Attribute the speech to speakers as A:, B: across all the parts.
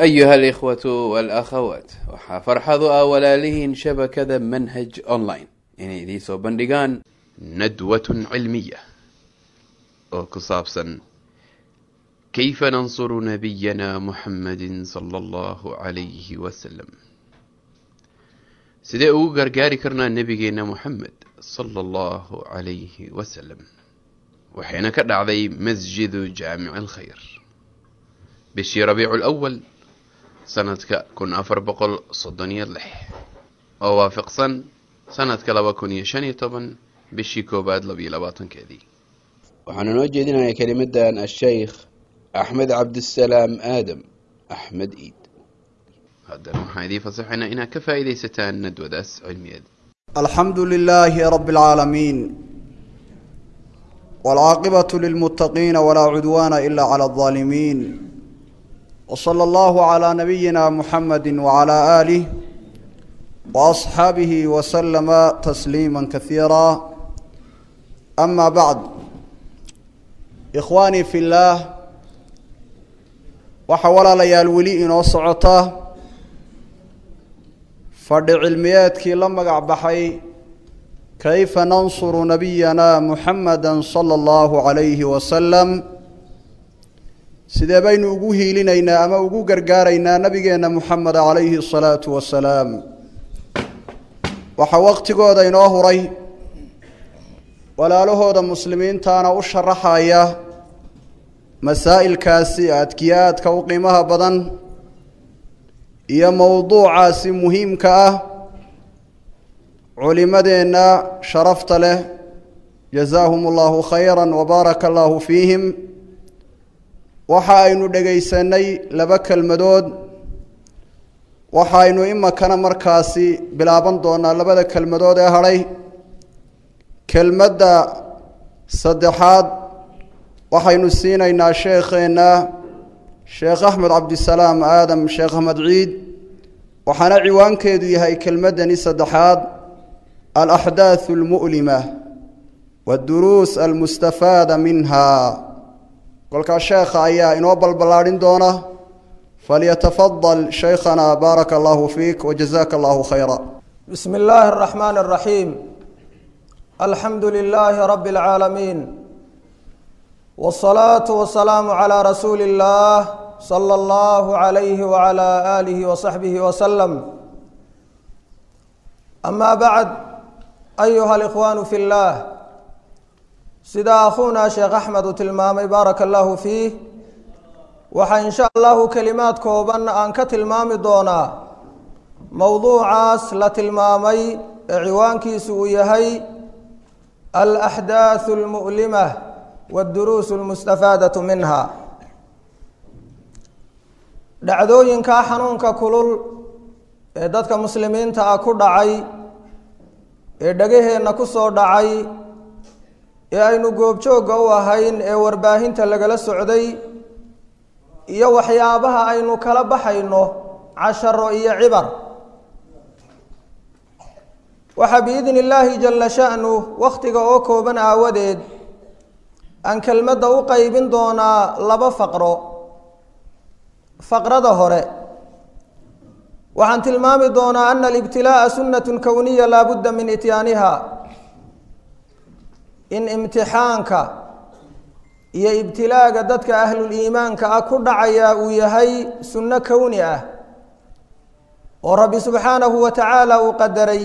A: أيها الإخوة والأخوات waxaa farxadu ah walaalihiin shabakada manhaj online inay idiin soo bandhigaan nadwatun cilmiya oo ku saabsan kayfa nansuru nabiyana muxamadi sala allahu calayhi wasalam sidee ugu gargaari karnaa nebigeena muxamed sala allahu calayhi wasalam waxayna ka dhacday masjidu jaamici alkhayr bishii rabiicu lawal sanadka kun afar boqol soddon iyo lix oo waafaqsan sanadka laba kun iyo shan iyo toban bishii koowaad labiyo labaatankeedii waxaanu noo jeedinayaa kelimadan asheykh axmed cabdisalaam aadam axmed iid haddana waxaan idiin fasaxaynaa inaad ka faa'iidaysataan nadwadaas cilmiyeed
B: alxamdu lilaahi rabi اlcaalamiin wاlcaaqibaة lilmuttaqiina walaa cudwaana ila clى الظaalimiin wslى اllahu عlى nabiyina muxamadi wعlى aalih وaصxaabihi waslama tasliima kasiira ama bacd ikhwaanii fi اllaah waxaa walaalayaal weli inoo socota fadhi cilmiyeedkii la magac baxay kayfa nansuru nabiyana muxamada salى اllahu عalayhi wasalam sidee baynu ugu hiilinaynaa ama ugu gargaaraynaa nabigeenna muxamed calayhi الsalaatu wasalaam waxaa waqtigooda inoo huray walaalahooda muslimiintaana u sharaxaya masaa'ilkaasi adkiyaadka u qiimaha badan iyo mowduucaasi muhiimka ah culimadeenna sharafta leh jazaahum allahu khayra wabaaraka allahu fiihim waxa aynu dhegaysanay laba kelmadood waxaynu imakana markaasi bilaaban doonaa labada kelmadood ee hadhay kelmadda saddexaad waxaynu siinaynaa sheekheenna sheekh axmed cabdisalaam aadam sheekh axmed ciid waxaana ciwaankeedu yahay kelmaddani saddexaad alaxdaaثu almu'lima waadduruus almustafaada minha kolkaa sheekha ayaa inoo balballaadhin doona falyatafadal shaykhana baaraka allahu fiik wajazaka allahu khayra
C: bismi illaahi araxmaani araxiim alxamdu lilaahi rabbi اlcaalamiin wاsalaatu wasalaamu calaa rasuuli اllah sala allahu calayhi wacala aalihi wasaxbihi wasalam ama bacd ayuha alikhwaanu fi اllah sida akhuuna sheekh axmed uu tilmaamay baaraka allahu fiih waxaa in sha allahu kelimaad kooban aan ka tilmaami doonaa mowduucaas la tilmaamay ee ciwaankiisu uu yahay alaxdaaثu اlmu'lima wاdduruus اlmustafaadaةu minha dhacdooyinkaa xanuunka kulul ee dadka muslimiinta ah ku dhacay ee dhegaheenna ku soo dhacay ee aynu goobjoogga u ahayn ee warbaahinta lagala socday iyo waxyaabaha aynu kala baxayno casharo iyo cibar waxaa biidni illaahi jalla sha'nu wakhtiga oo kooban aawadeed aan kelmadda u qeybin doonaa laba faqro faqrada hore waxaan tilmaami doonaa ana alibtilaa'a sunnatun kowniya laa budda min ityaaniha in imtixaanka iyo ibtilaaga dadka ahlul iimaanka ah ku dhacayaa uu yahay sunno kowni ah oo rabbi subxaanahu wa tacaala uu qadaray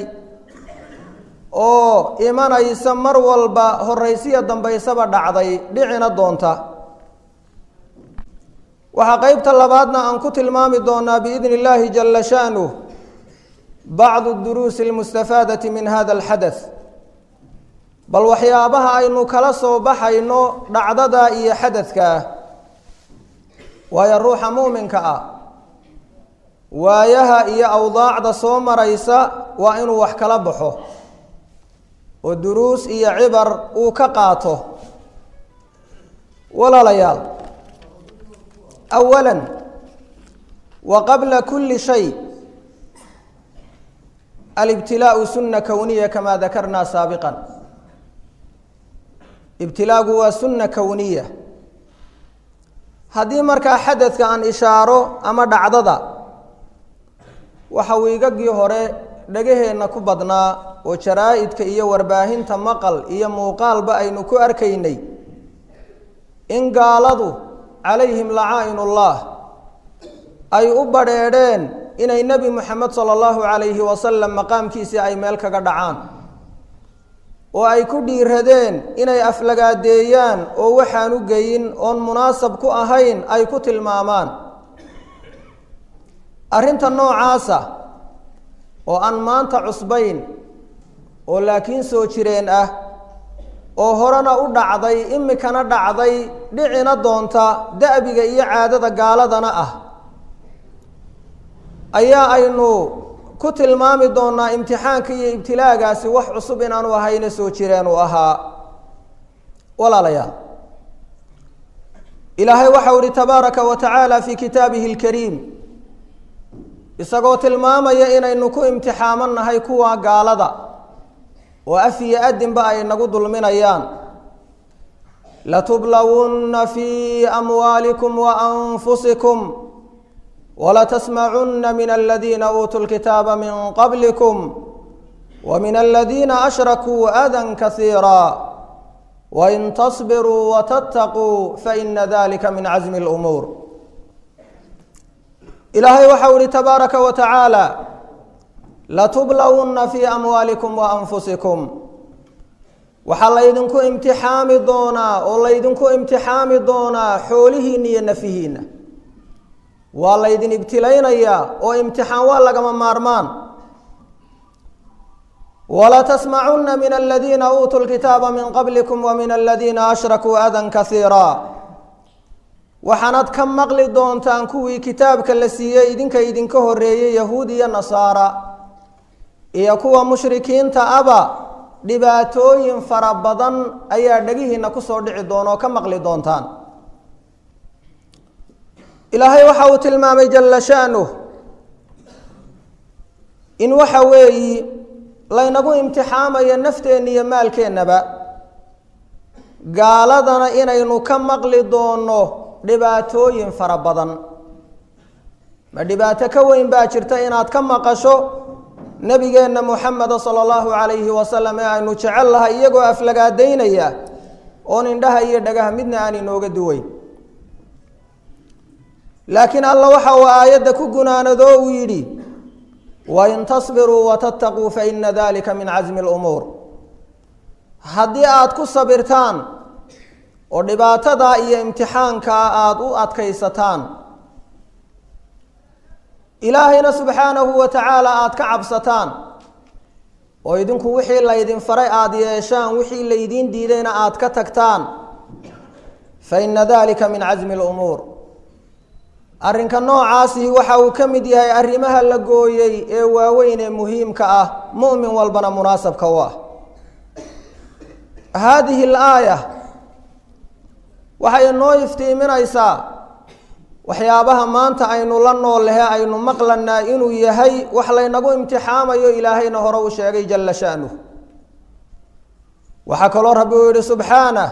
C: oo imanaysa mar walba horaysiya dambaysaba dhacday dhicina doonta waxaa qeybta labaadna aan ku tilmaami doonaa biidni illaahi jalla sha'nuh bacdu duruusi almustafaadati min hada alxadath bal waxyaabaha aynu kala soo baxayno dhacdada iyo xadadka ah waayo ruuxa muuminka ah waayaha iyo awdaacda soo maraysa waa inuu wax kala baxo oo duruus iyo cibar uu ka qaato walaalayaal awala wa qabla kuli shay alibtilaau sunna kowniya kamaa dakarnaa saabiqan ibtilaagu waa sunna kowniya haddii markaa xadadka aan ishaaro ama dhacdada waxa wiigagii hore dhagaheenna ku badnaa oo jaraa-idka iyo warbaahinta maqal iyo muuqaalba aynu ku arkaynay in gaaladu calayhim lacaa-inullah ay u badrheedheen inay nebi moxamed sala allahu calayhi wasalam maqaamkiisii ay meel kaga dhacaan oo ay ku dhiiradeen inay aflagaadeeyaan oo waxaan u geyin oon munaasab ku ahayn ay ku tilmaamaan arrinta noocaasa oo aan maanta cusbayn oo laakiin soo jireen ah oo horena u dhacday imikana dhacday dhicina doonta da'biga iyo caadada gaaladana ah ayaa aynu ku tilmaami doonaa imtixaanka iyo ibtilaagaasi wax cusub inaanu ahayna soo jireen uu ahaa walaalayaal ilaahay waxau ihi tabaaraka wa tacaala fii kitaabihi alkariim isagoo tilmaamaya inaynu ku imtixaamannahay kuwa gaalada oo af iyo adinba ay nagu dulminayaan latublawunna fii amwaalikum wa anfusikum wlatsmacuna min aladiina uutuu lkitaaba min qablikum wa min aladiina ashrakuu adan kasiira wain tasbiruu watattaquu faina dalika min casmi اlumuur ilaahay waxau ihi tabaaraka wa tacaala latublawunna fii amwaalikum wa anfusikum waxaa laydinku imtixaami doonaa oo laydinku imtixaami doonaa xoolihiina iyo nafihiina waa laydin ibtilaynayaa oo imtixaan waa lagama maarmaan walatasmacunna min aladiina uutuu lkitaaba min qablikum wa min aladiina ashrakuu adan kasiira waxaanad ka maqli doontaan kuwii kitaabka la siiyey idinka idinka horeeyey yahuud iyo nasaara iyo kuwa mushrikiinta aba dhibaatooyin fara badan ayaa dhegihiina kusoo dhici doona oo ka maqli doontaan ilaahay waxa uu tilmaamay jalla sha'nuh in waxa weeyi laynagu imtixaamayo nafteenna iyo maalkeennaba gaaladana inaynu ka maqli doonno dhibaatooyin fara badan ma dhibaato ka weyn baa jirta inaad ka maqasho nebigeenna moxameda sala allahu calayhi wasalam ee aynu jecel lahay iyagoo aflagaadaynaya oon indhaha iyo dhagaha midna aan inooga duweyn laakiin alla waxa uu aayadda ku gunaanado uu yidhi wain tasbiruu watattaquu faina dalika min casmi lumuur haddii aada ku sabirtaan oo dhibaatadaa iyo imtixaankaa aada u adkaysataan ilaahayna subxaanahu wa tacaala aada ka cabsataan oo idinku wixii laydin faray aada yeeshaan wixii laydiin diidayna aada ka tagtaan faina dalika min casmi lumuur arrinka noocaasihi waxa uu ka mid yahay arrimaha la gooyey ee waaweyn ee muhiimka ah mu'min walbana munaasabka u ah haadihi alaaya waxay inoo iftiiminaysaa waxyaabaha maanta aynu la nool lehe aynu maqlanaa inuu yahay wax laynagu imtixaamayo ilaahayna hore uu sheegay jalla sha'nuh waxaa kaloo rabbi uu yihi subxaanah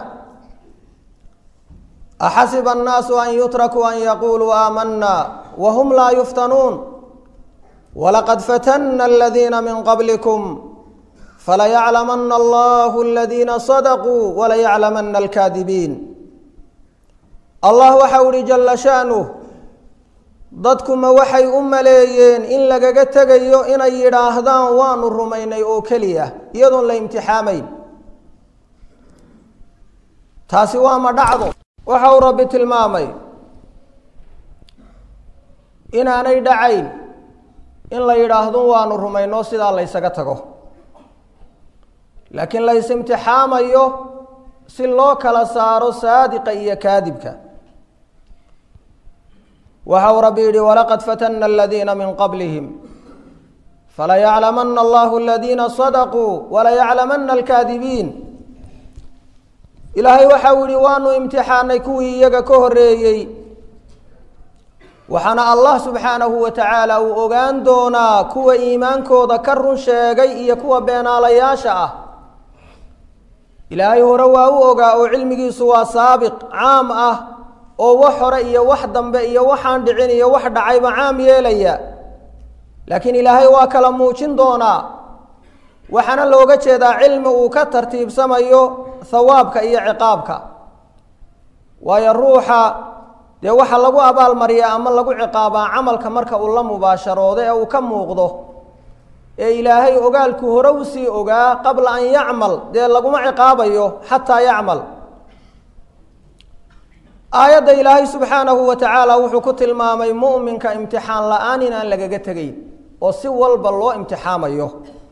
C: axasiba annaasu an yutrakuu an yaquuluu aamanna wahum laa yuftanuun walaqad fatanna aladiina min qablikum falayaclamana allahu aladiina sadaquu walayaclamana alkaadibiin allah waxau ihi jalla sha'nuh dadkuma waxay u maleeyeen in lagaga tegayo inay yidhaahdaan waanu rumaynay oo keliya iyadoon la imtixaamayn taasi waa ma dhacdo waxa uu rabbi tilmaamay inaanay dhacayn in la yidhaahdo waanu rumayno sidaa laysaga tago laakiin lays imtixaamayo si loo kala saaro saadiqa iyo kaadibka waxa uu rabbi yihi walaqad fatana aladiina min qablihim falayaclamana allahu aladiina sadaquu walayaclamana alkaadibiin ilaahay waxau yihi waanu imtixaanay kuwii iyaga ka horeeyey waxaana allah subxaanahu wa tacaala uu ogaan doonaa kuwa iimaankooda ka run sheegay iyo kuwa beenaalayaasha ah ilaahay hore waa u ogaa oo cilmigiisu waa saabiq caam ah oo wax hore iyo wax dambe iyo waxaan dhicin iyo wax dhacayba caam yeelaya laakiin ilaahay waa kala muujin doonaa waxaana looga jeedaa cilmi uu ka tartiibsamayo hawaabka iyo ciqaabka waayo ruuxa dee waxaa lagu abaalmariyaa ama lagu ciqaabaa camalka marka uu la mubaasharoodo ee uu ka muuqdo ee ilaahay ogaalku hore usii ogaa qabla an yacmal dee laguma ciqaabayo xataa yacmal aayadda ilaahay subxaanahu wa tacaala wuxuu ku tilmaamay mu'minka imtixaan la-aan inaan lagaga tegayn oo si walba loo imtixaamayo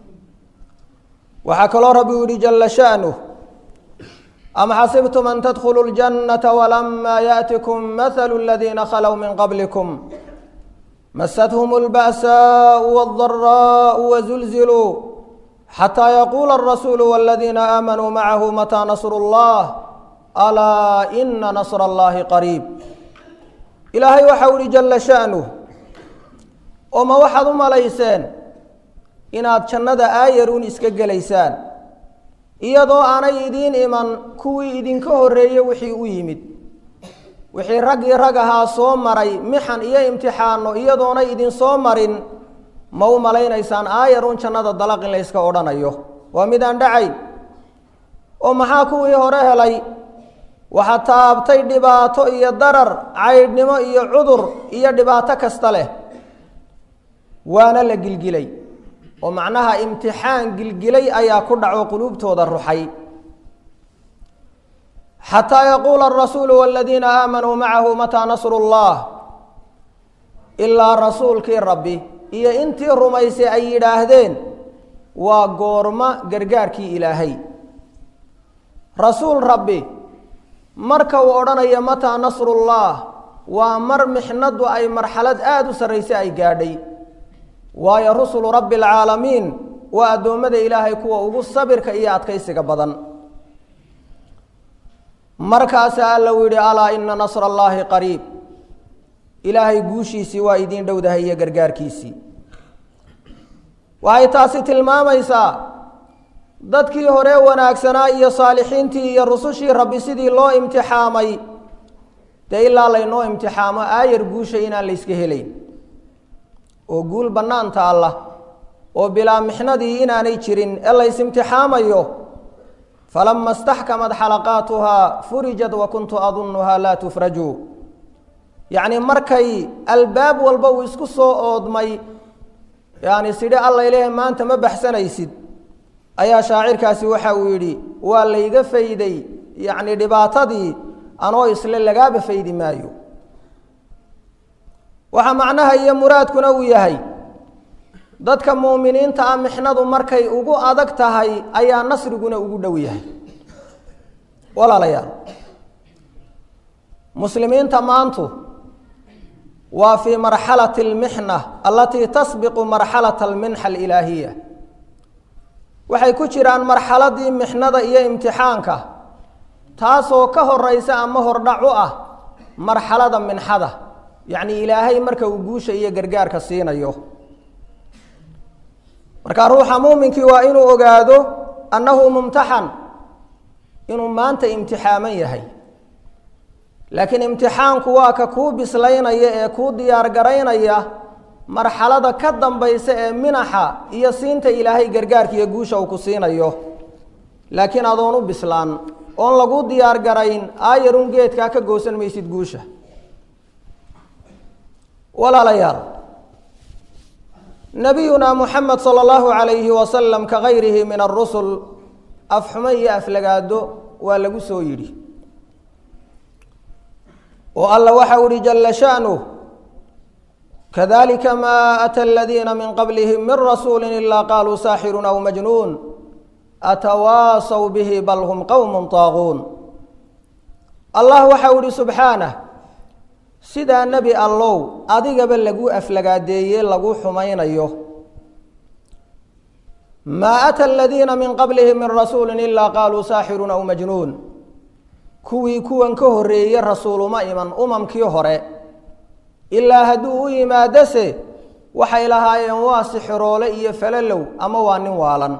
C: waxaa kaloo rabbi u yihi jala sha'nuh am xasibtum an tadkhuluu ljannata walamaa yaأtikum mahalu aladiina khalow min qablikum masathum اlba'saau wاldaraau wazulziluu xataa yaquula alrasuulu waladiina aamanuu macahu mataa nasru اllah alaa ina nasra allahi qariib ilaahay waxau ihi jala sha'nuh oo ma waxaad u malayseen inaad jannada aayaruun iska gelaysaan iyadoo aanay idiin iman kuwii idinka horreeye wixii u yimid wixii raggii rag ahaa soo maray mixan iyo imtixaano iyadoonay idin soo marin ma u malaynaysaan aayaruun jannada dalaq in layska odhanayo waa midaan dhacayn oo maxaa kuwii hore helay waxaa taabtay dhibaato iyo darar caydhnimo iyo cudur iyo dhibaato kasta leh waana la gilgilay oo macnaha imtixaan gilgilay ayaa ku dhaco quluubtooda ruxay xataa yaquula arasuulu waladiina aamanuu macahu mataa nasru llah ilaa rasuulkii rabbi iyo intii rumaysay ay yidhaahdeen waa goormo gargaarkii ilaahay rasuul rabbi marka uu odhanayo mataa nasrullah waa mar mixnadu ay marxalad aada u sarraysa ay gaadhay waayo rusulu rabbi alcaalamiin waa addoommada ilaahay kuwa ugu sabirka iyo adkaysiga badan markaasaa alla u yidhi alaa ina nasra allaahi qariib ilaahay guushiisii waa idiin dhowdahay iyo gargaarkiisii waxay taasi tilmaamaysaa dadkii hore wanaagsanaa iyo saalixiintii iyo rusushii rabbi sidii loo imtixaamay dee ilaa laynoo imtixaamo aayar guusha inaan layska helayn oo guul bannaanta allah oo bilaa mixnadii inaanay jirin ee lays imtixaamayo falama istaxkamad xalaqaatuhaa furijat wa kuntu adunnuhaa laa tufraju yacni markay albaab walba uu isku soo oodmay yani sidhi alla ilaahay maanta ma baxsanaysid ayaa shaacirkaasi waxa uu yidhi waa layga fayday yacni dhibaatadii anoo isle lagaaba faydi maayo waxaa macnaha iyo muraadkuna uu yahay dadka muuminiinta ah mixnadu markay ugu adag tahay ayaa nasriguna ugu dhow yahay walaalayaal muslimiinta maantu waa fii marxalati almixna alatii tasbiqu marxalata alminxa alilaahiya waxay ku jiraan marxaladii mixnada iyo imtixaanka taasoo ka horeysa ama hordhac u ah marxalada minxada yacni ilaahay marka uu guusha iyo gargaarka siinayo marka ruuxa muuminkii waa inuu ogaado annahu mumtaxan inuu maanta imtixaaman yahay laakiin imtixaanku waa ka kuu bislaynaya ee kuu diyaar garaynaya marxalada ka dambaysa ee minaxa iyo siinta ilaahay gargaarka iyo guusha uu ku siinayo laakiin adoon u bislaan oon lagu diyaar garayn aayarun geedkaa ka goosan maysid guusha walaalayaal nabiyuna muxamed sala allahu calayhi wasalam ka gayrihi min arusul afxumo iyo aflagaado waa lagu soo yidhi oo alla waxa u ihi jala sha'nuh kadalika ma ata aladiina min qablihim min rasuuli ilaa qaaluu saaxirun aw majnuun atawaasaw bihi bal hum qowmun taaguun allah waxa u ihi subxaanah sidaa nebi allow adigaba lagu aflagaadeeye lagu xumaynayo maa ata aladiina min qablihim min rasuuli ilaa qaaluu saaxirun aw majnuun kuwii kuwan ka horreeye rasuuluma iman umamkii hore ilaa hadduu u yimaadose waxay lahaayeen waa sixiroole iyo falalow ama waa nin waalan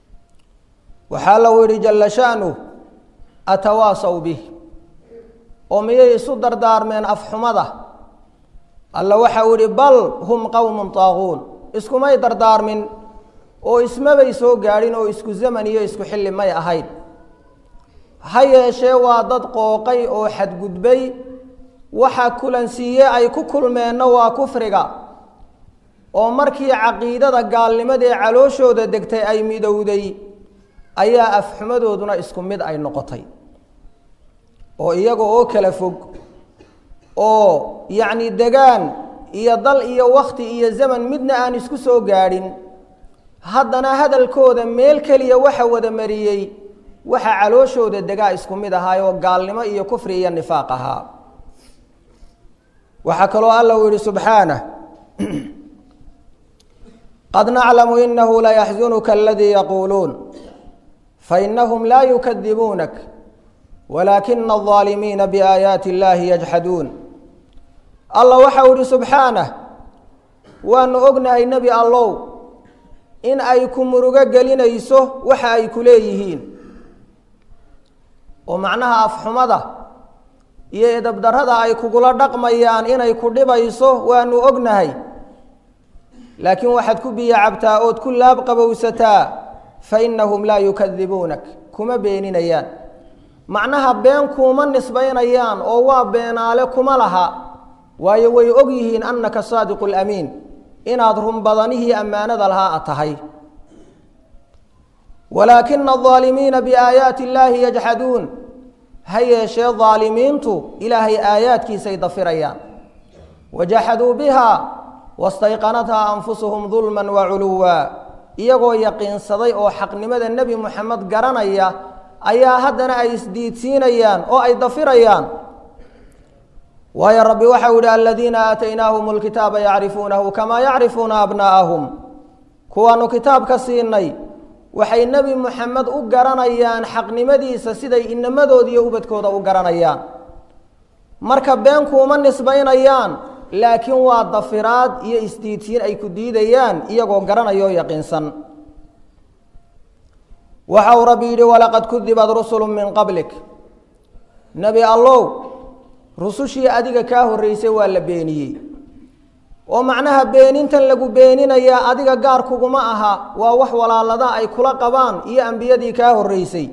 C: waxaa lagu yidhi jalla sha'nuh atawaasaw bih oo miyay isu dardaarmeen afxumada alla waxa uu ihi bal hum qowmun taaquun iskumay dardaarmin oo ismabay soo gaadhin oo isku zaman iyo isku xilli may ahayn ha yeeshee waa dad qooqay oo xadgudbay waxa kulansiiye ay ku kulmeenna waa kufriga oo markii caqiidada gaalnimadee calooshooda degtay ay midowday ayaa afxumadooduna isku mid ay noqotay oo iyaga oo kala fog oo yacni degaan iyo dal iyo wakti iyo zaman midna aan isku soo gaadhin haddana hadalkooda meel keliya waxa wada mariyey waxa calooshooda degaa isku mid ahaayoo gaalnimo iyo kufri iyo nifaaq ahaa waxaa kaloo alla uu yihi subxaanah qad naclamu inahu layaxzunuka aladii yaquuluun fainahum laa yukadibuunak walaakina alظaalimiina biaayaati اllahi yajxaduun alla waxa uu ihi subxaanah waanu ognahay nebi allow in ay ku murugo gelinayso waxa ay ku leeyihiin oo macnaha afxumada iyo edabdarrada ay kugula dhaqmayaan inay ku dhibayso waanu ognahay laakiin waxaad ku biyo cabtaa ood ku laab qabowsataa fa innahum laa yukadibuunak kuma beeninayaan macnaha been kuuma nisbaynayaan oo waa beenaale kuma laha waayo way og yihiin annaka saadiqu lamiin inaad run badanihii ammaanada lahaa a tahay walaakina alظaalimiina biaayaati illaahi yajxaduun ha yeeshee daalimiintu ilaahay aayaadkiisay dafirayaan wajaxaduu biha wastayqanathaa anfusuhum dulman waculuwa iyagoo yaqiinsaday oo xaqnimada nebi moxamed garanaya ayaa haddana ay isdiidsiinayaan oo ay dafirayaan waayo rabbi waxau yihi aladiina aataynaahum lkitaaba yacrifuunahu kamaa yacrifuuna abnaa'ahum kuwaanu kitaabka siinay waxay nebi moxamed u garanayaan xaqnimadiisa siday inamadooda iyo ubadkooda u garanayaan marka been kuuma nisbaynayaan laakiin waa dafiraad iyo isdiidsiin ay ku diidayaan iyagoo garanaya oo yaqiinsan waxa uu rabbi yidhi walaqad kudibad rusulu min qablik nebi allow rusushii adiga kaa horreysay waa la beeniyey oo macnaha beenintan lagu beeninayaa adiga gaar kuguma aha waa wax walaalada ay kula qabaan iyo ambiyadii kaa horreysay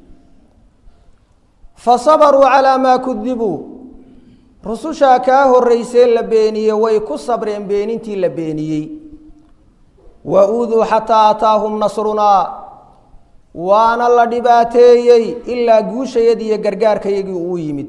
C: fa sabaruu calaa maa kudibuu rusushaa kaa horreysee la beeniyey way ku sabreen beenintii la beeniyey wa uuduu xataa ataahum nasrunaa waana la dhibaateeyey ilaa guushayadii iyo gargaarkayagii uu yimid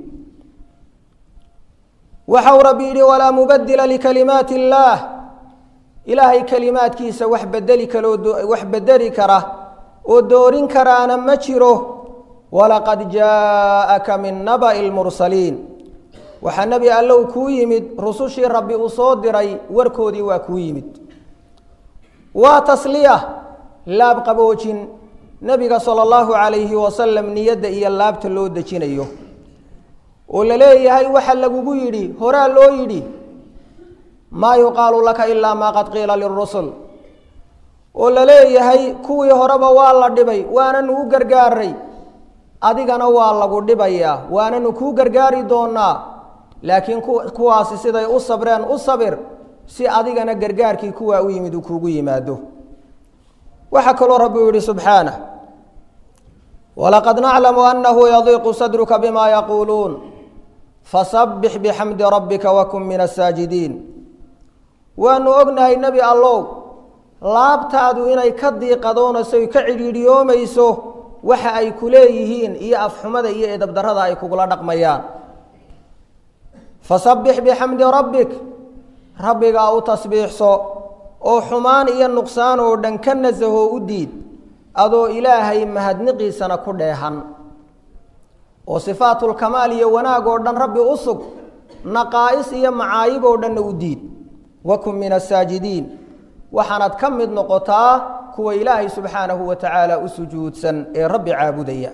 C: waxau rabbi yidhi walaa mubadila likalimaati illaah ilaahay kelimaadkiisa wax bedeli kaloo wax bedeli kara oo doorin karaana ma jiro walaqad jaaءaka min naba'i lmursaliin waxaa nebi allow kuu yimid rusushii rabbi uu soo diray warkoodii waa kuu yimid waa tasliya laab qaboojin nebiga sala allahu calayhi wasalam niyadda iyo laabta loo dejinayo oo la leeyahay waxa lagugu yidhi horaa loo yidhi maa yuqaalu laka ilaa maa qad qiila lirusul oo la leeyahay kuwii horeba waa la dhibay waananu u gargaaray adigana waa lagu dhibayaa waananu kuu gargaari doonaa laakiin kuwaasi siday u sabreen u sabir si adigana gargaarkii kuwaa u yimid uu kuugu yimaado waxaa kaloo rabbi u yihi subxaanah walaqad naclamu anahu yadiiqu sadruka bima yaquuluun fasabbix bixamdi rabbika wakun min asaajidiin waanu ognahay nebi allow laabtaadu inay ka diiqadoonayso y ka cidhiidhiyoomayso waxa ay ku leeyihiin iyo afxumada iyo edabdarrada ay kugula dhaqmayaan fasabbix bixamdi rabbik rabbigaa u tasbiixso oo xumaan iyo nuqsaan oo dhan ka nasahoo u diid adoo ilaahay mahadniqiisana ku dheehan oo sifaatulkamaal iyo wanaag oo dhan rabbi u sug naqaa'is iyo macaayib oo dhanna u diid wakun min asaajidiin waxaanad ka mid noqotaa kuwa ilaahay subxaanahu wa tacaala u sujuudsan ee rabbi caabudaya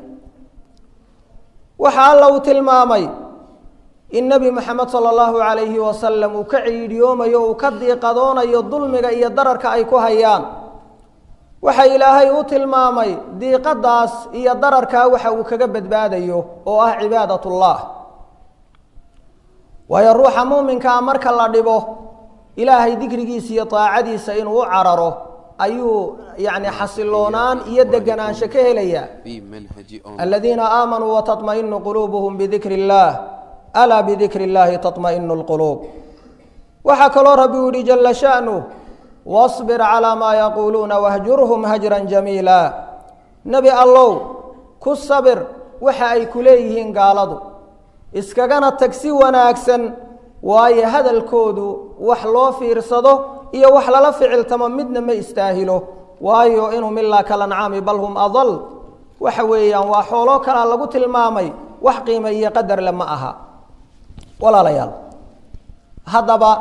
C: waxa alla uu tilmaamay in nebi moxamed sala allahu calayhi wasalam uu ka ciidhiyoomayo uu ka diiqadoonayo dulmiga iyo dararka ay ku hayaan waxa ilaahay u tilmaamay diiqadaas iyo dararkaa waxa uu kaga badbaadayo oo ah cibaadatullah waayo ruuxa muuminkaa marka la dhibo ilaahay dikrigiisa iyo daacadiisa inuu u cararo ayuu yacni xasiloonaan iyo deganaansho ka helayaa aladiina aamanuu wataطmaئinu quluubuhum bidikri اllah alaa bidikri اllahi taطmaئinu اlquluub waxaa kaloo rabbi u yihi jala sha'nu wاصbir calىa maa yaquuluuna wahjurhum hajra jamiila nebi allow ku sabir waxa ay ku leeyihiin gaaladu iskagana tag si wanaagsan waayo hadalkoodu wax loo fiirsado iyo wax lala ficiltamo midna ma istaahilo waayo inhum ilaa kalancaami bal hum adal waxa weeyaan waa xooloo kalaa lagu tilmaamay wax qiimo iyo qadarle ma aha walaalayaal haddaba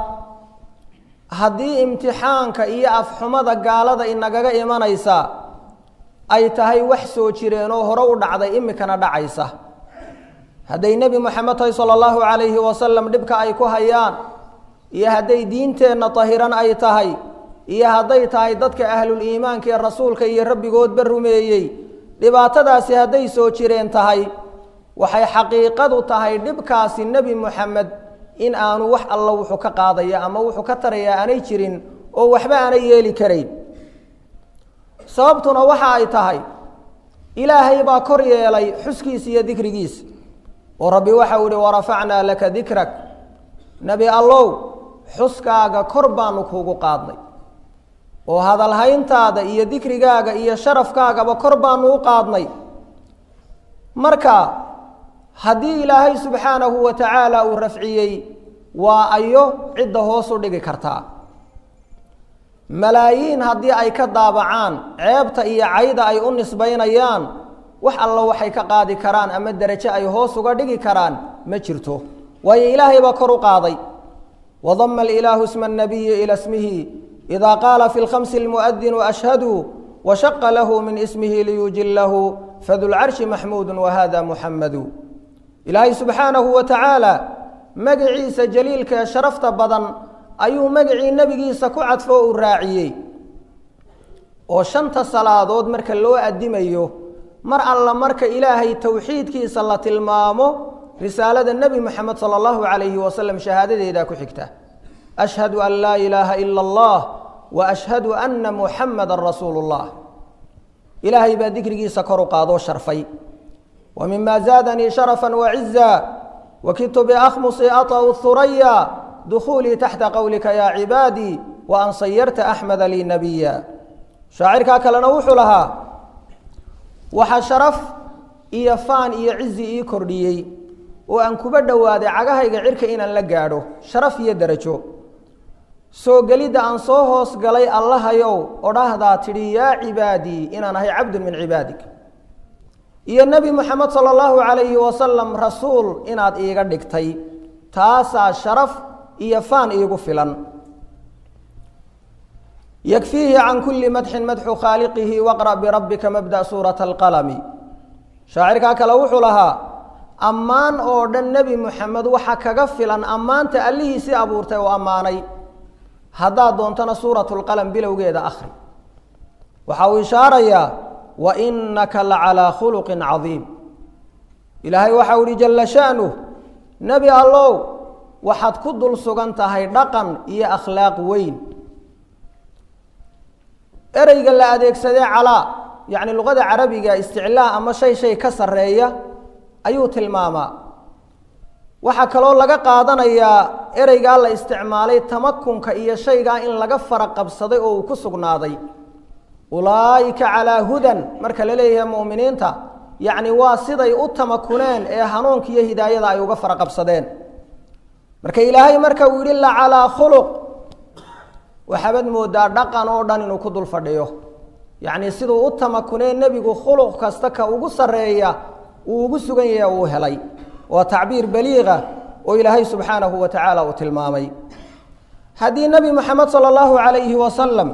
C: haddii imtixaanka iyo afxumada gaalada inagaga imanaysa ay tahay wax soo jireen oo hore u dhacday imikana dhacaysa hadday nebi moxamed tahay sala allahu calayhi wasalam dhibka ay ku hayaan iyo hadday diinteenna tahiran ay tahay iyo hadday tahay dadka ahlul iimaanka ee rasuulka iyo rabbigoodba rumeeyey dhibaatadaasi hadday soo jireen tahay waxay xaqiiqadu tahay dhibkaasi nebi moxamed in aanu wax alla wuxuu ka qaadaya ama wuxuu ka taraya aanay jirin oo waxba aanay yeeli karayn sababtuna waxa ay tahay ilaahay baa kor yeelay xuskiisa iyo dikrigiisa oo rabbi waxau ihi warafacnaa laka dikrak nebi allow xuskaaga kor baanu kuugu qaadnay oo hadalhayntaada iyo dikrigaaga iyo sharafkaagaba kor baanu u qaadnay marka haddii ilaahay subxaanahu wa tacaala uu rafciyey waa ayo cidda hoos u dhigi kartaa malaayiin haddii ay ka daabacaan ceebta iyo cayda ay u nisbaynayaan wax alla waxay ka qaadi karaan ama derajo ay hoos uga dhigi karaan ma jirto waayo ilaahay baa kor u qaaday wadama alilaahu isma annabiyi ila smihi idaa qaala fi lkhamsi almu'adinu ashhadu washaqa lahu min ismihi liyujilahu fadulcarshi maxmuudu wahada muxamadu ilaahay subxaanahu wa tacaala magaciisa jaliilka ee sharafta badan ayuu magacii nebigiisa ku cadfo uu raaciyey oo shanta salaadood marka loo addimayo mar alla marka ilaahay towxiidkiisa la tilmaamo risaalada nebi moxamed sala allahu calayhi wasalam shahaadadeedaa ku xigta ashhadu an laa ilaaha ila allah wa ashhadu anna muxamadan rasuulu llah ilaahay baa dikrigiisa kor u qaadoo sharfay wa mima zaadanii sharafan waciza wakidtu biakhmusi aطau huraya dukuulii taxta qowlika yaa cibaadii wa an sayarta axmeda lii nabiya shaacirkaa kalena wuxuu lahaa waxaa sharaf iyo faan iyo cizi ii kordhiyey oo aan kuba dhowaaday cagahayga cirka inaan la gaadho sharaf iyo derajo soo gelidda aan soo hoos galay allahayow odhahdaa tidhi yaa cibaadii inaan ahay cabdun min cibaadik iyo nebi moxamed sala allahu calayhi wasalam rasuul inaad iiga dhigtay taasaa sharaf iyo faan iigu filan yakfiihi can kuli madxin madxu khaaliqihi waqra' birabbika mabda' suurata alqalami shaacirkaa kale wuxuu lahaa ammaan oo dhan nebi moxamed waxa kaga filan ammaanta allihiisii abuurtay oo ammaanay haddaad doontana suuratu lqalam bilowgeeda akhri waxa uu ishaarayaa wa inaka la calaa khuluqin cadiim ilaahay waxau ihi jalla sha'nuh nebi allow waxaad ku dul sugan tahay dhaqan iyo akhlaaq weyn ereyga la adeegsadee calaa yacni luqada carabiga isticlaa ama shay shay ka sarreeya ayuu tilmaamaa waxaa kaloo laga qaadanayaa ereygaa la isticmaalay tamakunka iyo shaygaa in laga fara qabsaday oo uu ku sugnaaday ulaa'ika calaa hudan marka la leeyahay mu'miniinta yacni waa siday u tamakuneen ee hanuunka iyo hidaayada ay uga fara qabsadeen marka ilaahay marka uu yidhi la calaa khuluq waxaabad moodaa dhaqan oo dhan inuu ku dul fadhiyo yacnii siduu u tamakunee nebigu khuluq kasta ka ugu sarreeya uu ugu sugan yahay uu helay waa tacbiir baliiqa oo ilaahay subxaanahu wa tacaala uu tilmaamay haddii nebi moxamed sala allahu calayhi wasalam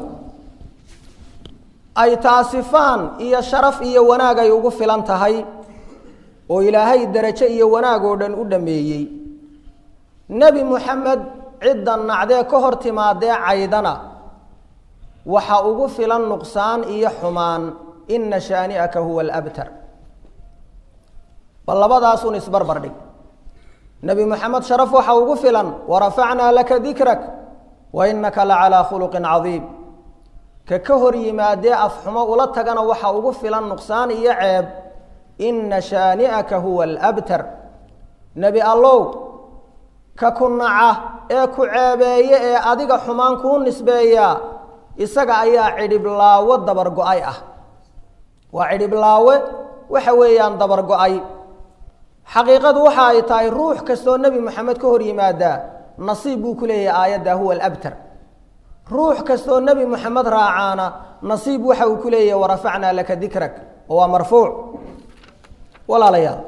C: ay taasifaan iyo sharaf iyo wanaag ay ugu filan tahay oo ilaahay derajo iyo wanaag oo dhan u dhameeyey nebi moxamed cidda nacdee ka hor timaadee caydana waxa ugu filan nuqsaan iyo xumaan ina shaani'aka huwa alabtar bal labadaasun isbarbar dhig nebi moxamed sharaf waxa ugu filan warafacnaa laka dikrak wa innaka la calaa khuluqin cadiim ka ka hor yimaadee afxumo ula tagana waxa ugu filan nuqsaan iyo ceeb inna shaani'aka huwa alabtar nebi allow ka ku naca ee ku ceebeeye ee adiga xumaan kuu nisbeeyaa isaga ayaa cidhiblaawo dabargo-ay ah waa cidhiblaawe waxa weeyaan dabargo-ay xaqiiqadu waxa ay tahay ruux kastoo nebi moxamed ka hor yimaadaa nasiib buu ku leeyahay aayadda huwa alabtar ruux kastoo nebi moxamed raacaana nasiib waxa uu ku leeyahay warafacnaa laka dikrak oo waa marfuuc walaalayaal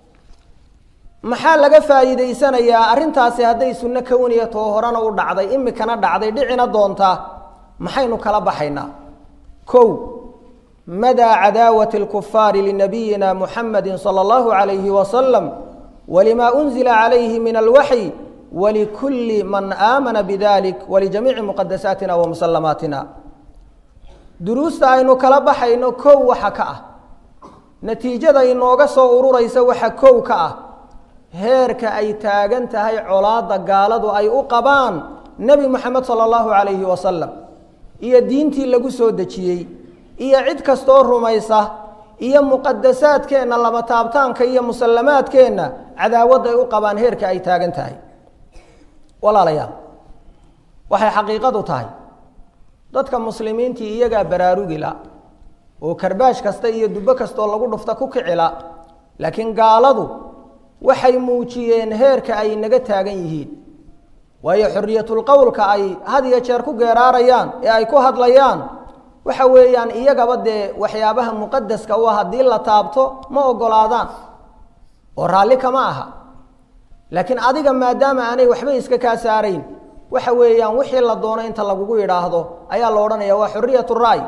C: maxaa laga faa'iidaysanayaa arrintaasi hadday sunno kowniya too horena u dhacday imikana dhacday dhicina doontaa maxaynu kala baxaynaa kow madaa cadaawati اlkufaari linabiyina muxamadi salى اllahu عalayhi wasalam walima unzila calayhi min alwaxyi walikulli man aamana bidalik walijamiici muqadasaatina wa musallamaatina duruusta aynu kala baxayno kow waxa ka ah natiijada inooga soo ururaysa waxa kow ka ah heerka ay taagan tahay colaadda gaaladu ay u qabaan nebi moxamed sala allahu calayhi wasalam iyo diintii lagu soo dejiyey iyo cid kastoo rumaysa iyo muqadasaadkeenna lama taabtaanka iyo musallamaadkeenna cadaawadday u qabaan heerka ay taagan tahay walaalayaal waxay xaqiiqadu tahay dadka muslimiintii iyagaa baraarugila oo karbaash kasta iyo dubbo kastoo lagu dhufta ku kicila laakiin gaaladu waxay muujiyeen heerka ay naga taagan yihiin waayo xoriyatulqowlka ay had iyo jeer ku geeraarayaan ee ay ku hadlayaan waxa weeyaan iyagaba dee waxyaabaha muqadaska u ah haddii la taabto ma ogolaadaan oo raalli kama aha laakiin adiga maadaama aanay waxba iska kaa saarayn waxa weeyaan wixii la doono inta lagugu yidhaahdo ayaa la odhanaya waa xoriyat ray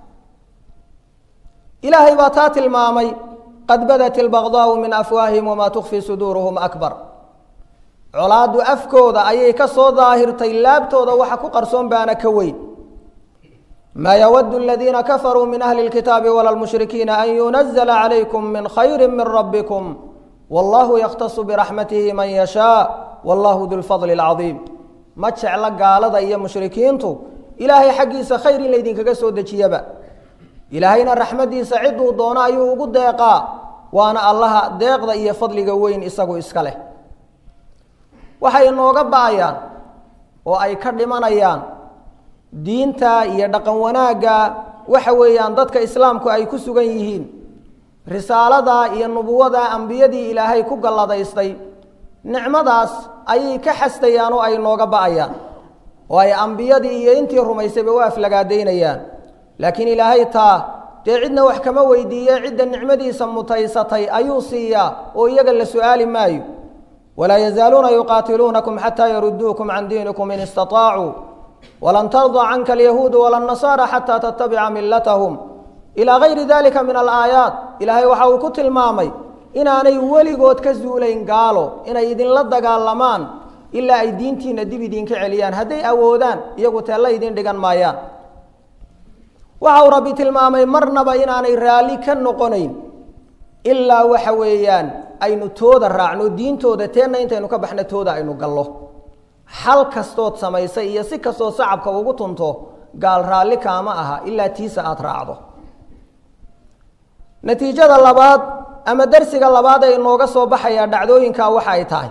C: ilaahay baa taa tilmaamay qad badat ilbaqdaau min afwaahihim wamaa tukfi suduuruhum akbar colaaddu afkooda ayay ka soo daahirtay laabtooda waxa ku qarsoon baana ka weyn maa yawadu aladiina kafaruu min ahli lkitaabi wala lmushrikiina an yunazla calaykum min khayri min rabbikum wallahu yakhtasu biraxmatihi man yashaa wallahu du lfadli alcadiim ma jecla gaalada iyo mushrikiintu ilaahay xaggiisa khayr in laydinkaga soo dejiyaba ilaahayna raxmaddiisa ciduu doono ayuu ugu deeqaa waana allaha deeqda iyo fadliga weyn isagu iska leh waxay inooga ba'ayaan oo ay ka dhimanayaan diinta iyo dhaqan wanaagga waxa weeyaan dadka islaamku ay ku sugan yihiin risaalada iyo nubuwada ambiyadii ilaahay ku galladaystay nicmadaas ayay ka xastayaan oo ay nooga ba'ayaan oo ay ambiyadii iyo intii rumaysayba u aflagaadaynayaan laakiin ilaahay taa dee cidna wax kama weydiiye cidda nicmadiisa mutaysatay ayuu siiyaa oo iyaga la su-aali maayo walaa yazaaluuna yuqaatiluunakum xataa yaruduukum can diinikum in istaطaacuu walan tarda canka alyahuudu wala nasaara xataa tattabica milatahum ilaa gayri dalika min alaayaat ilaahay waxa uu ku tilmaamay inaanay weligood ka zuulayn gaalo inay idinla dagaalamaan ilaa ay diintiina dib idinka celiyaan hadday awoodaan iyagu teella idin dhigan maayaan waxa uu rabbi tilmaamay marnaba inaanay raalli ka noqonayn ilaa waxa weeyaan aynu tooda raacno diintooda teenna intaynu ka baxno tooda aynu gallo xal kastood samaysay iyo si kastoo sacabka ugu tunto gaal raalli kaama aha ilaa tiisa aada raacdo natiijada labaad ama darsiga labaad ee inooga soo baxayaa dhacdooyinka waxa ay tahay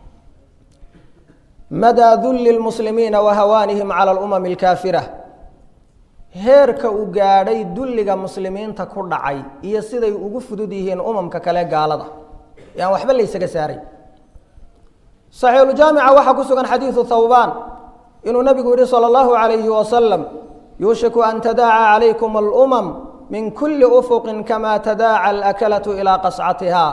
C: madaa dulli lmuslimiina wa hawaanihim cala alumami alkaafira heerka uu gaadhay dulliga muslimiinta ku dhacay iyo siday ugu fudud yihiin umamka kale gaalada ee aan waxba laysaga saaray saxiixuljaamica waxaa ku sugan xadiidu thawbaan inuu nabigu yihi salى اllahu عalayhi wasalam yuushiku an tadaaca calaykum alumam min kuli ufuqin kama tadaaca alakalatu ilaa qascatiha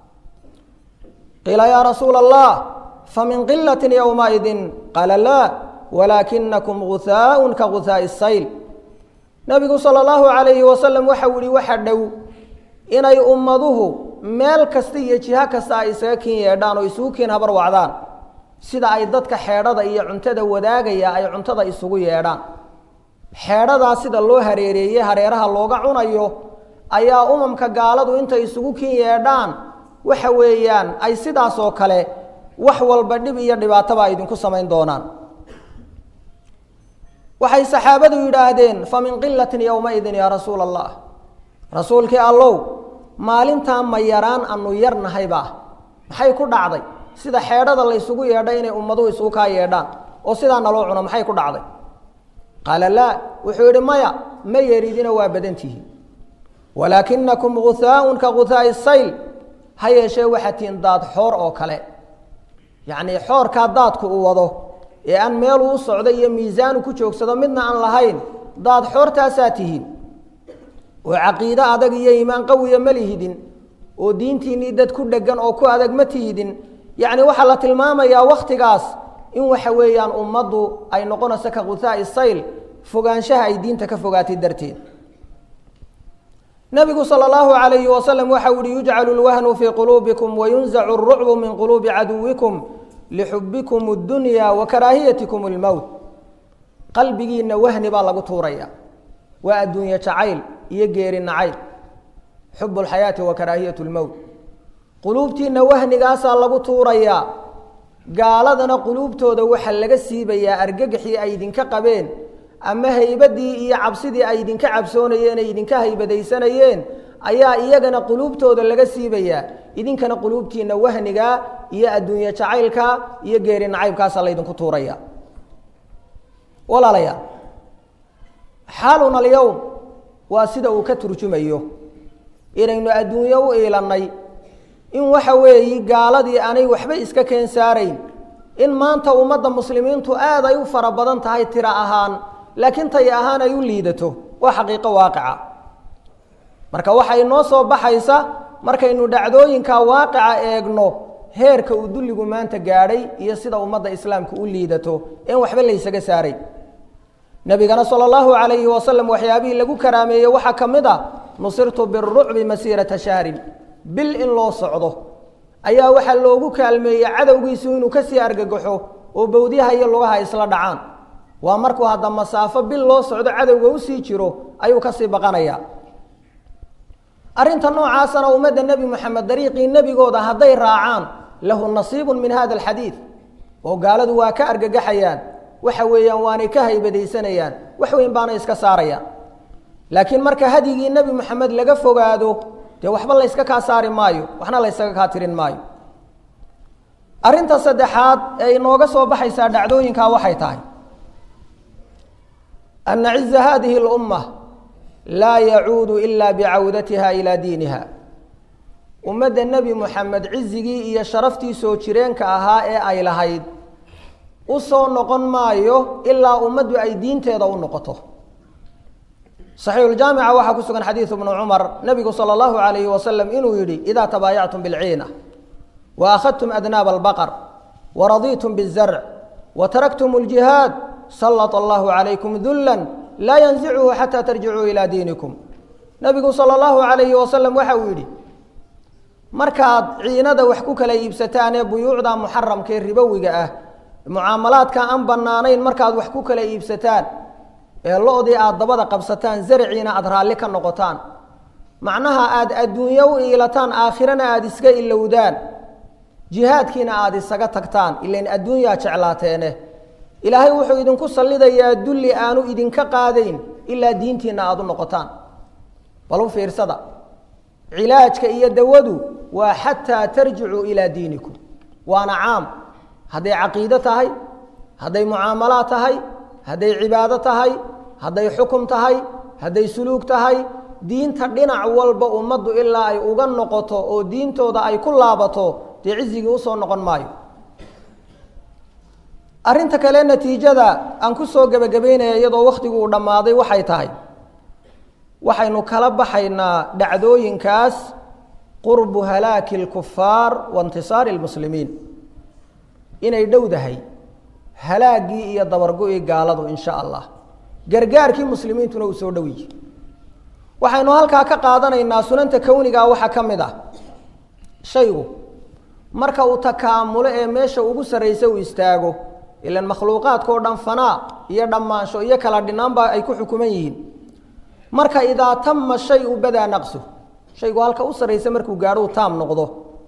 C: qiila ya rasuula allah famin qilati ywmaidin qaala laa walaakinakum guhaaء ka guhaaءi الsayl nabigu salى اllahu عalayhi wasalam waxau yihi waxa dhow inay ummaduhu meel kasta iyo jiho kasta ay isaga kin yeedhaan oo isugu kiin habar wacdaan sida ay dadka xeedhada iyo cuntada wadaagaya ay cuntada isugu yeedhaan xeedhadaa sida loo hareereeyey hareeraha looga cunayo ayaa umamka gaaladu intay isugu kin yeedhaan waxa weeyaan ay sidaasoo kale wax walba dhib iyo dhibaatoba ay idinku samayn doonaan waxay saxaabadu yidhaahdeen fa min qilatin yowmaidin yaa rasuula allah rasuulkii allow maalintaa ma yaraan anu yarnahayba maxay ku dhacday sida xeedhada laysugu yeedhay inay ummaduhu isugu kaa yeedhaan oo sidaa naloo cuno maxay ku dhacday qaala laa wuxuu yidhi maya ma yeridina waa badantihiin walaakinakum guhaaun ka guhaai sayl ha yeeshee waxaa tihiin daad xoor oo kale yacnii xoorkaa daadku uu wado ee aan meeluu u socdo iyo miisaanu ku joogsado midna aan lahayn daad xoortaasaa tihiin oo caqiide adag iyo iimaan qawiya ma lihidin oo diintiinnii dad ku dheggan oo ku adag ma tihidin yacni waxaa la tilmaamayaa wakhtigaas in waxa weeyaan ummaddu ay noqonayso ka guhaai sayl fogaanshaha ay diinta ka fogaatay darteed nabigu sal اllahu alayhi wasalam waxa uhi yujcalu lwahnu fii quluubikum wayunzacu اrucbu min quluubi caduwikum lixubikum اdunya wa karaahiyatikum اlmowt qalbigiina wahni baa lagu tuuraya waa adduunye jacayl iyo geeri nacayl xub اlxayaati wa karaahiyat اlmowt quluubtiina wahnigaasaa lagu tuurayaa gaaladana quluubtooda waxaa laga siibayaa argagaxii ay idinka qabeen ama haybadii iyo cabsidii ay idinka cabsoonayeen ay idinka haybadaysanayeen ayaa iyagana quluubtooda laga siibayaa idinkana quluubtiina wahniga iyo adduunye jacaylka iyo geeri nacaybkaasa laydinku tuuraya walaalayaal xaaluna alyowm waa sida uu ka turjumayo inaynu adduunyo u iilannay in waxa weeyi gaaladii aanay waxba iska keen saarayn in maanta ummadda muslimiintu aad ay u fara badan tahay tiro ahaan laakiin tay ahaan ay u liidato waa xaqiiqo waaqica marka waxay noo soo baxaysa markaynu dhacdooyinka waaqica eegno heerka uu dulligu maanta gaadhay iyo sida ummadda islaamka u liidato een waxba laysaga saaray nabigana sala allahu calayhi wasalam waxyaabihii lagu karaameeyey waxaa ka mid a nusirtu birucbi masiirata shahrin bil in loo socdo ayaa waxaa loogu kaalmeeyey cadowgiisu inuu kasii argagaxo oo bowdyaha iyo lugaha isla dhacaan waa markuu hadda masaafo bil loo socdo cadowga usii jiro ayuu kasii baqanayaa arrinta noocaasana ummadda nebi moxamed dariiqii nebigooda hadday raacaan lahu nasiibun min hada alxadiid oo gaaladu waa ka argagaxayaan waxa weeyaan waanay ka haybadaysanayaan wax weyn baana iska saarayaan laakiin marka hadyigii nebi moxamed laga fogaado dee waxba layska kaa saari maayo waxna laysaga kaa tirin maayo arrinta saddexaad ee inooga soo baxaysaa dhacdooyinkaa waxay tahay ana ciza hadihi اlumma laa yacuudu ila bicawdatiha ilaa diiniha ummadda nebi moxamed cizigii iyo sharaftii soo jireenka ahaa ee ay lahayd u soo noqon maayo ilaa ummaddu ay diinteeda u noqoto saxiixuljaamica waxaa ku sugan xadiidu bnu cumar nebigu sala allahu alayhi wasalam inuu yidhi idaa tabaayactum bilciina wa akhadtum adnaaba albaqar waradiitum bizarc wa taraktum ljihaad sallط allahu calaykum dullan laa yanzichu xataa tarjicuu ilaa diinikum nebigu sala allahu alayhi wasalam waxa uu yidhi markaad ciinada wax ku kala iibsataan ee buyuucda muxaramkaee ribowiga ah mucaamalaadka aan bannaanayn markaad wax ku kala iibsataan ee lo-dii aada dabada qabsataan zarciina aada raalli ka noqotaan macnaha aada adduunyo u iilataan aakhirana aada iska ilowdaan jihaadkiina aada isaga tagtaan ilain adduunyaa jeclaateene ilaahay wuxuu idinku sallidayaa dulli aanu idinka qaadayn ilaa diintiina aada u noqotaan bal u fiirsada cilaajka iyo dawadu waa xataa tarjicuu ilaa diinikum waana caam hadday caqiido tahay hadday mucaamalaad tahay hadday cibaado tahay hadday xukum tahay hadday suluug tahay diinta dhinac walba ummaddu ilaa ay uga noqoto oo diintooda ay ku laabato dee cizigii usoo noqon maayo arrinta kale natiijada aan ku soo gebagabeynaya iyadoo wakhtigu uu dhammaaday waxay tahay waxaynu kala baxaynaa dhacdooyinkaas qurbu halaaki اlkufaar wa intisaari اlmuslimiin inay dhowdahay halaaggii iyo dabargo-ii gaaladu in sha allah gargaarkii muslimiintuna uu soo dhow yihi waxaynu halkaa ka qaadanaynaa sunanta kownigaa waxaa ka mid ah shaygu marka uu takaamulo ee meesha ugu sarraysa uu istaago ilan makhluuqaadkao dhan fanaa iyo dhammaansho iyo kala dhinaanba ay ku xukuman yihiin marka idaa tama shay u badaa naqsu shaygu halka u sarraysa markuu gaadhou taam noqdo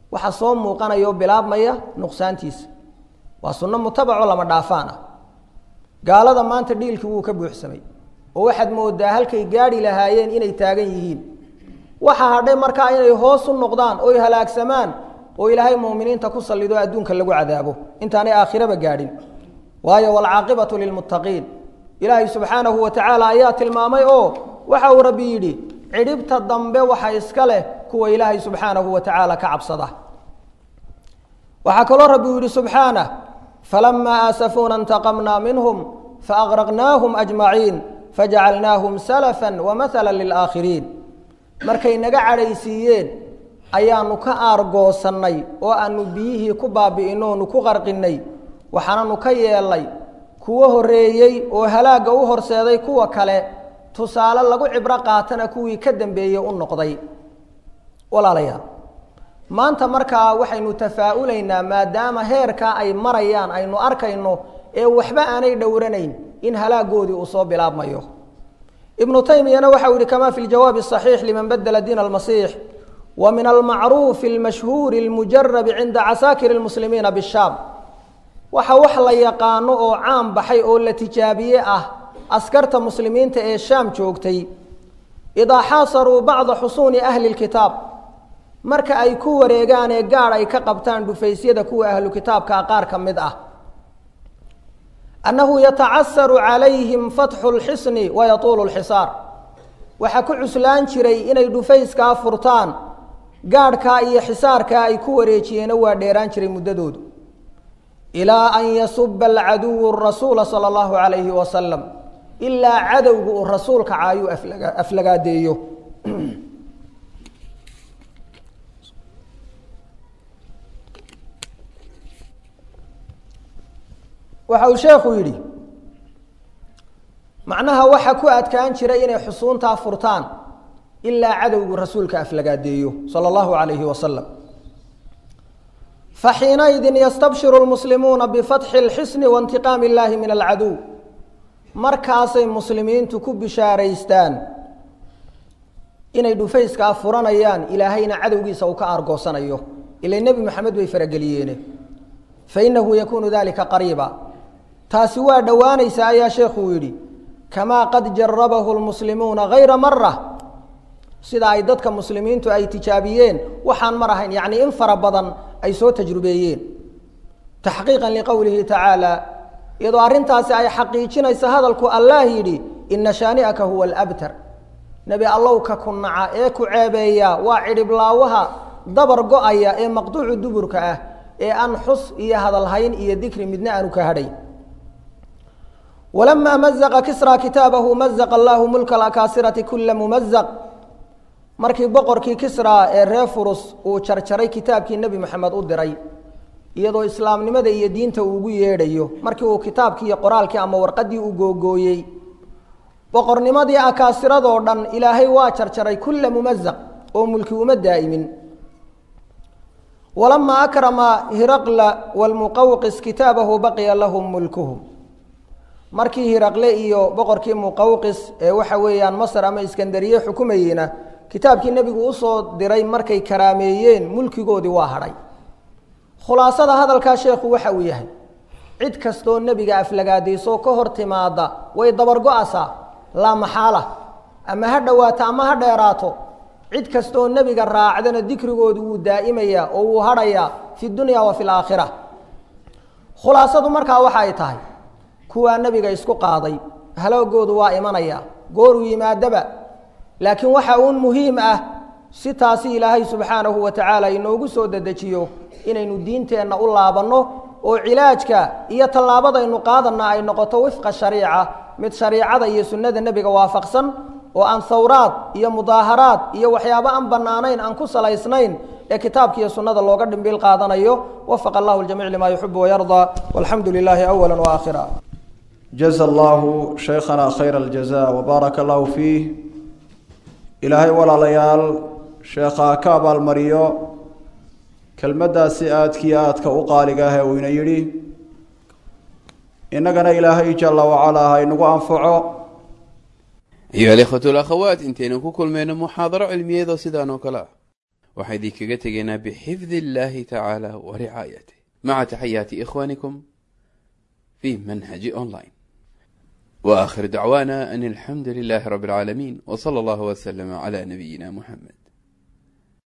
C: waxa soo muuqanaya oo bilaabmaya nuqsaantiisa waa sunno mutabaco lama dhaafaan ah gaalada maanta dhiilkii wuu ka buuxsamay oo waxaad moodaa halkay gaadhi lahaayeen inay taagan yihiin waxa hadhay markaa inay hoos u noqdaan oy halaagsamaan oo ilaahay muuminiinta ku sallido adduunka lagu cadaabo intaanay aakhiraba gaadhin waayo waalcaaqibatu lilmuttaqiin ilaahay subxaanahu wa tacaala ayaa tilmaamay oo waxa uu rabbi yidhi cidhibta dambe waxa iska leh kuwa ilaahay subxaanahu wa tacaala ka cabsada waxaa kaloo rabbi uu yidhi subxaanah falamaa aasafuuna intaqamnaa minhum faaqraqnaahum ajmaciin fajacalnaahum salafan wamathala lilaakhiriin markay naga cadhaysiiyeen ayaanu ka aargoosannay oo aanu biyihii ku baabi'ino onu ku qarqinnay waxaananu ka yeelnay kuwo horreeyey oo halaagga u horseeday kuwa kale tusaale lagu cibro qaatana kuwii ka dambeeyey u noqday walaalayaal maanta markaa waxaynu tafaa'ulaynaa maadaama heerkaa ay marayaan aynu arkayno ee waxba aanay dhowranayn in halaagoodii uu soo bilaabmayo ibnu taymiyana waxau yihi kama fi ljawaabi الصaxiix liman badla diin almasiix wa min almacruufi اlmashhuuri اlmujarabi cinda casaakir اlmuslimiina bishaam waxa wax la yaqaano oo caan baxay oo la tijaabiye ah askarta muslimiinta ee shaam joogtay idaa xaasaruu bacda xusuuni ahli اlkitaab marka ay ku wareegaan ee gaadh ay ka qabtaan dhufaysyada kuwa ahlu kitaabkaa qaar ka mid ah annahu yatacasaru calayhim fatxu lxisni wayatuulu lxisaar waxaa ku cuslaan jiray inay dhufayskaa furtaan gaadhkaa iyo xisaarkaa ay ku wareejiyeena waa dheeraan jiray muddadoodu ilaa an yasuba alcaduwu rasuula sala allahu calayhi wasalam ilaa cadowga uu rasuulka caayuu aflagaadeeyo waxa uu sheekhu yidhi macnaha waxa ku adkaan jiray inay xusuuntaa furtaan ilaa cadowgu rasuulka aflagaadeeyo sala allahu calayhi wasalam faxiinaydin yastabshiru lmuslimuuna bifatxi lxisni waintiqaami illaahi min alcaduw markaasay muslimiintu ku bishaaraystaan inay dhufayskaa furanayaan ilaahayna cadowgiisa uu ka aargoosanayo ila nebi maxamed bay farageliyeene fainahu yakuunu dalika qariiba taasi waa dhowaanaysa ayaa sheekhuu yidhi kamaa qad jarabahu lmuslimuuna hayra mara sida ay dadka muslimiintu ay tijaabiyeen waxaan mar ahayn yacnii in fara badan ay soo tajrubeeyeen taxqiiqan liqowlihi tacaala iyadoo arrintaasi ay xaqiijinaysa hadalku allah yidhi ina shaani'aka huwa alabtar nebi allow ka ku naca ee ku ceebeeya waa cidhiblaawaha dabar go-aya ee maqduucu duburka ah ee aan xus iyo hadalhayn iyo dikri midna aanu ka hadhay walamaa mazaqa kisra kitaabahu mazaqa allaahu mulka alakaasirati kula mumazaq markii boqorkii kisra ee reer furus uu jarjaray kitaabkii nebi maxamed u diray iyadoo islaamnimada iyo diinta uu ugu yeedhayo markii uu kitaabkii iyo qoraalkii ama warqaddii uu googooyey boqornimadii akaasiradoo dhan ilaahay waa jarjaray kulla mumazaq oo mulki uma daa'imin walamaa akrama hiraqla walmuqawqis kitaabahu baqiya lahum mulkuhum markii hiraqle iyo boqorkii muqawqis ee waxa weeyaan masar ama iskandariye xukumayeyna kitaabkii nebigu usoo diray markay karaameeyeen mulkigoodii waa hadhay khulaasada hadalkaa sheekhu waxa uu yahay cid kastoo nebiga aflagaadayso ka hor timaada way dabargo-asaa laa maxaala ama ha dhowaato ama ha dheeraato cid kastoo nebiga raacdana dikrigoodu wuu daa'imayaa oo wuu hadhayaa fi dunya wa fi laakhira khulaasadu markaa waxa ay tahay kuwaa nebiga isku qaaday haloogoodu waa imanaya gooruu yimaadaba laakiin waxa uun muhiim ah si taasi ilaahay subxaanahu wa tacaala inoogu soo dedejiyo inaynu diinteenna u laabanno oo cilaajka iyo tallaabadaynu qaadanna ay noqoto wifqa shariica mid shariicada iyo sunnada nebiga waafaqsan oo aan hawraad iyo mudaaharaad iyo waxyaabo aan bannaanayn aan ku salaysnayn ee kitaabka iyo sunnada looga dhimbiil qaadanayo wafaqa allahu ljamiic limaa yuxibu wayardaa walxamdu lilaahi awala waakhira
B: jaza allahu shaykhana khayra aljaza wbaaraka allahu fiih ilaahay walaalayaal sheekhaa ka abaalmariyo kelmaddaasi aadkii aadka u qaaliga ah ee uu ina yidhi innagana ilaahay jalla wacalaa ha inagu anfaco
A: ayuha alikhwatu alakhawaat intaynu ku kulmayno muxaadaro cilmiyeedoo sidaan oo kale ah waxaan idinkaga tegaynaa bixifdi illaahi tacaala wa ricaayatih maca taxayaati ikhwaanikum fi manhaji online wa aakhiru dacwaana an alxamdu lilaahi rabbi alcaalamiin w sala allahu waslama cala nabiyina muxamed